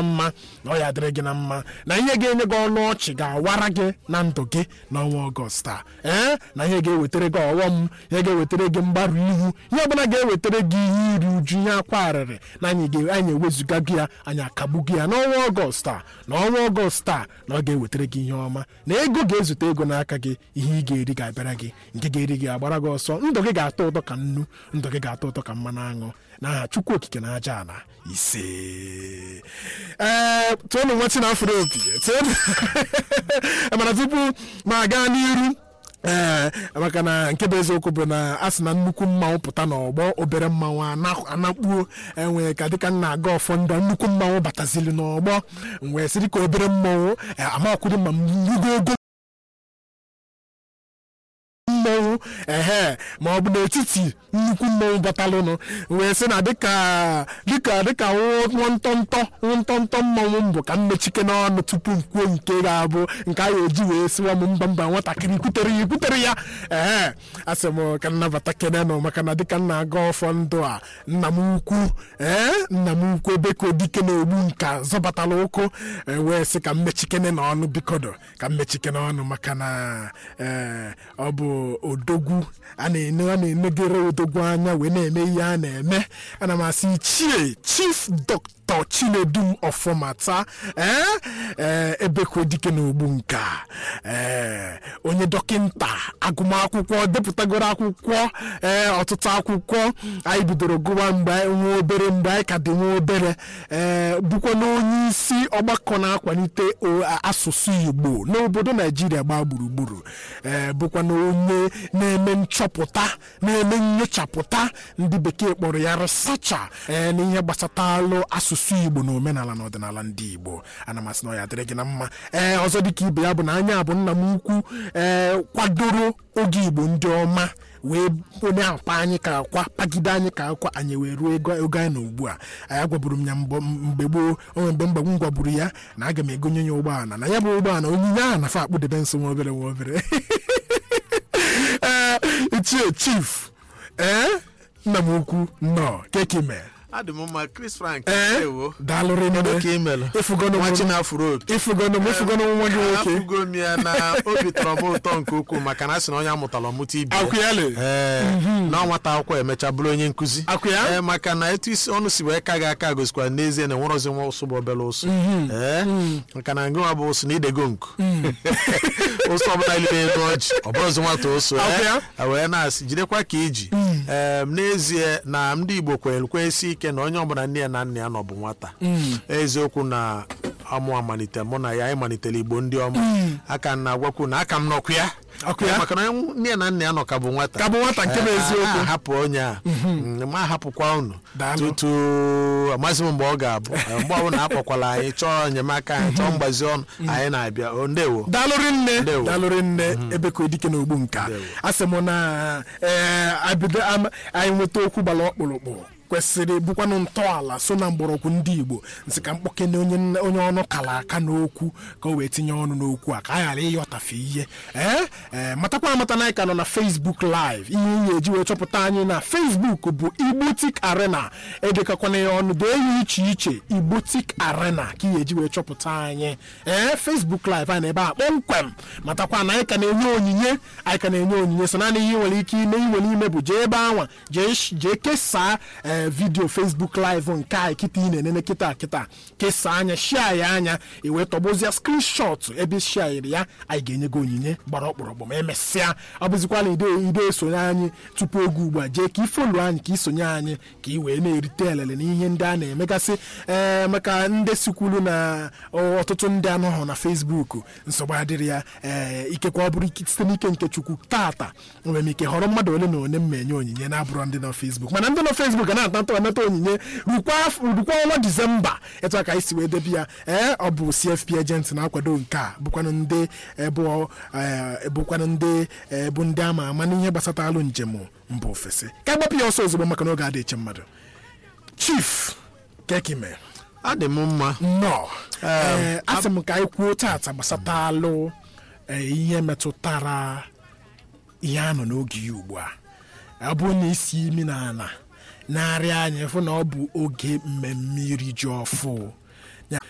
na mma na ọ ya adịrị gị na mma na ihe ga-enye gị ọnụ ọchị ga-awara gị na ndụ gị n'ọnwa ọgọst a ee na ihe ga-ewetara gị ọghọm ihe ga-ewetara gị mgbarụ ihu ihe ọbụla ga-ewetara gị ihe iri uju ihe akwa arịrị na anyị ga- anyị ewezuga gị ya anyị akagbu gị ya n'ọnwa ọgọst a na ọnwa ọgọst a na ọ ga-ewetara gị ihe ọma na ego ga-ezute ego n'aka gị ihe ị ga-eri ga-abịara gị nke ga-eri gị agbara gị ọsọ ndụ gị ga-atọ ụtọ ka nnu ndụ gị ga-atọ ụtọ ka mmanụ aṅụ n'aha chukwu okike na aja ala ise ee tụọnụ nwa chinafụrụ opi tụọnụ mana tupu ma gaa n'iru ee maka na nke bụ eziokwu bụ na a sị na nnukwu mmanwụ pụta n'ọgbọ obere mmanwụ ana- anakpuo enwee ka dịka nna aga ọfọ ndụ nnukwu mmanwụ batazili n'ọgbọ wee sịrị ka obere mmanwụ eh, amakwụdị ma m rugo ogo mmọnwụ ehe ma ọ bụ n'etiti nnukwu mmọnwụ batalụnụ wee sị na dịka dịka dịka nwantọntọ nwantọntọ mmọnwụ mbụ ka mmechike n'ọnụ tupu m kwuo nke ga-abụ nke a ga-eji wee siwa m mba mba nwatakịrị kwutere ya kwutere ya ehe asị m ka nnabata kenenụ maka na dịka nna aga ọfọ ndụ a nna m ukwu ee nna m ukwu ebe ka odike na-egbu nka zọbatala ụkwụ e wee sị ka mmechikene n'ọnụ bikodo ka mmechike n'ọnụ maka na ee ọ bụ odogwu a na-ene a na-enegere odogwu anya wee na-eme ihe a na-eme ana m asị ichie chief dọkịta chinedum ọfọmata ee ee ebe ka odike na-egbu nka ee onye dọkịnta agụmakwụkwọ depụtagoro akwụkwọ ee ọtụtụ akwụkwọ anyị bidoro gụwa mgbe anyị nwa obere mgbe anyị ka dị nwa obere ee bụkwa na onye isi ọgbakọ na-akwalite o- asụsụ igbo n'obodo naijiria gbaa gburugburu ee bụkwa na onye na-eme nchọpụta na-eme nyochapụta ndị bekee kpọrọ ya resacha ee n'ihe gbasatalụ asụsụ igbo na omenala na ọdịnala ndị igbo ana m asị na ọ ya dịrị gị na mma ee ọzọ dịka ibe ya bụ na anya bụ nna m ukwu ee kwadoro oge igbo ndị ọma wee onye akpa anyị ka akwa pagide anyị ka akwa anyị wee ruo ego ego anyị na ugbu a anyị gwaburu m ya mbọ- mgbe gboo onwe mgbe mgbe m gwaburu ya na aga m egonye ya ụgbọala na ya bụ ụgbọala onyinye ahụ nafa akpụdebe nso nwa obere nwa obere ee ichie chief ee nna m ukwu nnọọ kekime adị m mma chris frank ee ewo daalụrị kedu nne ka ị mere ịfụgonụ nwa m- chinafụrụ opi ịfụgonụ m ịfụgonụ nwa gị nwoke afụgo m ya na obi tọrọ m ụtọ nke ukwuu maka na a sị na onye amụtara ọmụta ibi ya. akwụyalị ee na nwata akwụkwọ emecha bụrụ onye nkụzi Akwụ ya? ee maka na etu isi ọnụ si wee ka gị aka gosikwara n'ezie na enwerọzi nwa ụsụ bụ obere ụsụ ee maka na ngịnwa bụ ụsụ na idego nku ụsụ ọbụla ilile elu ọjị ọ bụrụzi nwata ụsụ Akwụ ya? ee wee na-asị jidekwa ka iji ee n'ezie na ndị igbo kwere kwesi ike na onye ọbụla nne ya na nna ya nọ bụ nwata eziokwu na amụ amalite mụ na ya anyị malitere igbo ndị ọma aka m na-agwakwu na aka m nọkwu ya Ọkụ ya? maka na onye nne ya na nna ya nọ ka bụ nwata ka bụ nwata nke bụ Eh, eziokwu a- a hapụ onye a Mm, ma hapụkwa unu Daalụ. tutu amaghịzi m mgbe ọ ga-abụ Eh, mgbe ọbụla akpọkwala anyị chọọ enyemaka anyị chọọ mgbazi ọnụ anyị na-abịa O, ndewo daalụrị nne Ndewo. daalụrị nne ebe ka odike na ogbu nka Ndewo. asị m na ee abido am- anyị nweta okwu gbara ọkpụrụkpụ kwesịrị bụkwanụ ntọala so na mgbọrọgwụ ndị igbo nsị ka mkpọkene onye nne- onye ọnụ kala aka n'okwu ka o wee tinye ọnụ n'okwu a ka a ghara ịghọtafe ihe ee ee matakwa amata na anyị ka nọ na facebook live ihe ihe eji wee chọpụta anyị na facebook bụ igbotik arena edekakwana ya ọnụ dee ya iche iche igbotik arena ka ihe eji wee chọpụta anyị ee facebook live anyị na ebe a kpọmkwem matakwa na anyị ka na-enye onyinye anyị ka na-enye onyinye so naanị ihe ị nwere ike ime iwe n'ime bụ jee ebe anwa jee sh- jee kesaa ee vidio facebook live nke anyị kịta ị na-enene kịta kịta kesaa anya shia ya anya i wee tọgbozie skrinshọt ebe shiairi ya anyị ga-enye gị onyinye gbara ọkpụrụkpụ ma emesịa ọ bụzikwa na ide ide esonye anyị tupu oge ugbu a jee ka ifolu anyị ka isonye anyị ka ị wee na-erite elele n'ihe ndị a na-emegasị ee maka ndị sikwulu na ọtụtụ ndị anọghọ na fesbuk nsogbu adịrị ya ee ikekwa ọ bụrụ ike- site n'ike nke chukwu tata nwere m ike họrọ mmadụ ole na ole m enye onyinye na-abụrụ ndị nọ fesbuk mana ndị nọ fesbuk ga na-atata anata onyinye rukwa af- rukwa ọnwa disemba etu a ka anyị si wee debi ya ee ọ bụ cfp agent na-akwado nke a bụkwanụ ndị ebu ee, bụkwanụ ndị ee, bụ ndị ama ama n'ihe gbasatalụ njem mba ofesi ka agbapụ ya ọsọ ozugbo maka na oge adịghị eche mmadụ chief kekime adị m mma nnọọ ee asị m ka anyị kwuo tata gbasatalụ ee, ihe metụtara ihe a nọ n'oge ya ugbu a ọ bụrụ na isi imi na ala na-arịa anya fụ na ọ bụ oge mmemme iri ji ọfụ